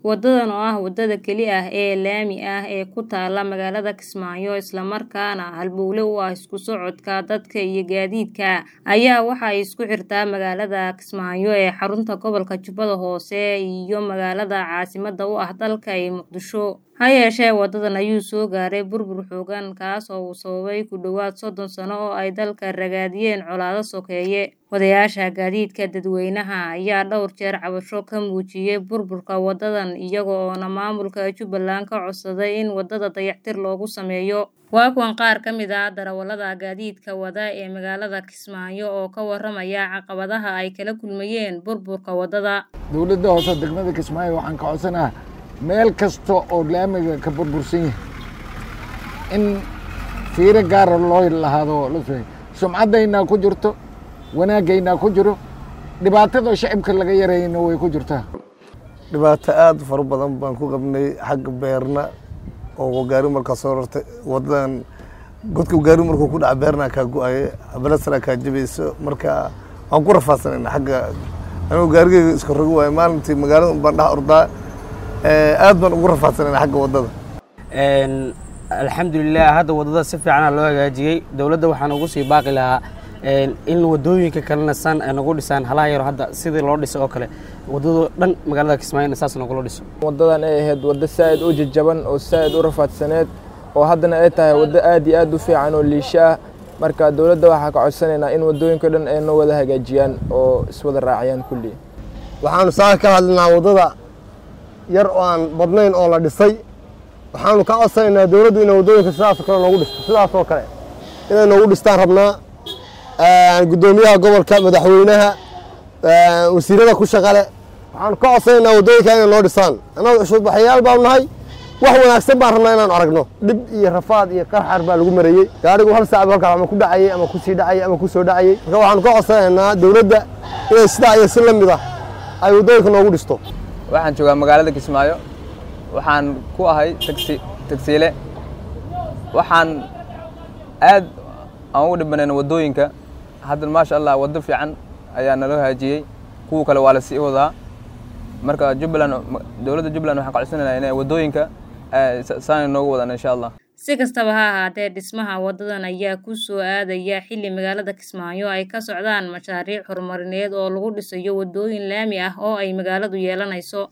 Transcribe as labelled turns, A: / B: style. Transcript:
A: Wadadan oo ah wadada keli ah ee laami ah ee ku taalla magaalada Kismaayo isla markaana halbowle u ah isku socodka dadka iyo gaadiidka ayaa waxay isku xirtaa magaalada Kismaayo ee xarunta gobolka Jubbada Hoose iyo magaalada caasimadda u ah dalka ee Muqdisho. Ha yeeshee wadadan ayuu soo gaaray burbur xooggan kaas oo uu sababay ku dhowaad soddon sano oo ay dalka ragaadiyeen colaado sokeeye. Wadayaasha gaadiidka dadweynaha ayaa dhowr jeer cabasho ka muujiyay burburka wadadan iyaga oona maamulka Jubbaland ka codsaday in wadada dayactir loogu sameeyo. Waa kuwan qaar ka mid ah darawallada gaadiidka wada ee magaalada Kismaayo oo ka warramaya caqabadaha ay kala kulmayeen burburka wadada.
B: dowladda hoose degmada Kismaayo waxaan ka codsanaha meel kasta oo laamiga ka burbursan yahay in fiiro gaara loo lahaado la soo sumcaddaynaa ku jirto wanaagaynaa ku jiro dhibaatada shacibka laga yarayna way ku jirtaa
C: dhibaato aad u fara badan baan ku qabnay xagga beerna oo gaari markaa soo rartay wadadan godka gaari markuu ku dhaca beerna kaa go-aye balasara kaa jabayso marka waan ku rafaadsanayna xagga anuu gaarigeyga iska rogi waayo maalintii magaalada un baan dhex ordaa aad baan ugu rafaadsanayna xagga wadada
D: alxamdulilah hadda wadada si fiicana loo hagaajiyey dowladda waxaan ugu sii baaqi lahaa in wadooyinka kalena san ay nagu dhisaan halaha yaro hadda sidii loo dhisay oo kale wadado dhan magaalada kismaayona saas nogula dhiso
E: wadadan ay ahayd waddo saa'id u jajaban oo saa'id u rafaadsaneed oo haddana ay tahay waddo aad iyo aad u fiican oo liisho ah marka dowladda waxaa ka codsanaynaa in wadooyinka dhan ay noo wada hagaajiyaan oo iswada raaciyaan kulli
C: waxaanu saa ka hadlinaa wadada yar oo aan badnayn oo la dhisay waxaanu ka codsanaynaa dowladdu inay waddooyinka sidaasoo kale noogu dhisto sidaasoo kale inay noogu dhistaan rabnaa guddoomiyaha gobolka madaxweynaha wasiirada ku shaqale waxaanu ka codsanaynaa waddooyinka inay noo dhisaan annaga cushuudbaxayaal baanu nahay wax wanaagsan baan rabnaa inaanu aragno dhib iyo rafaad iyo qarxar baa lagu marayey gaarigu hal saacba halkaa ama ku dhacayey ama ku sii dhacayey ama ku soo dhacayey marka waxaanu ka codsanaynaa dowladda inay sidaa iyo si la mid ah ay waddooyinka noogu dhisto
F: waxaan joogaa magaalada Kismaayo waxaan ku ahay taxi taxiile waxaan aad aan ugu dhibanayna waddooyinka hadda maasha allah waddo fiican ayaa naloo haajiyey kuwa kale waa la sii wadaa marka jubbaland dowladda jubbaland waxaan ka codsanaynaa inay waddooyinka saanay noogu wadaan insha allah
A: si kastaba ha ahaatee dhismaha wadadan ayaa ku soo aadaya xilli magaalada Kismaayo ay ka socdaan mashaariic horumarineed oo lagu dhisayo wadooyin laami ah oo ay magaaladu yeelanayso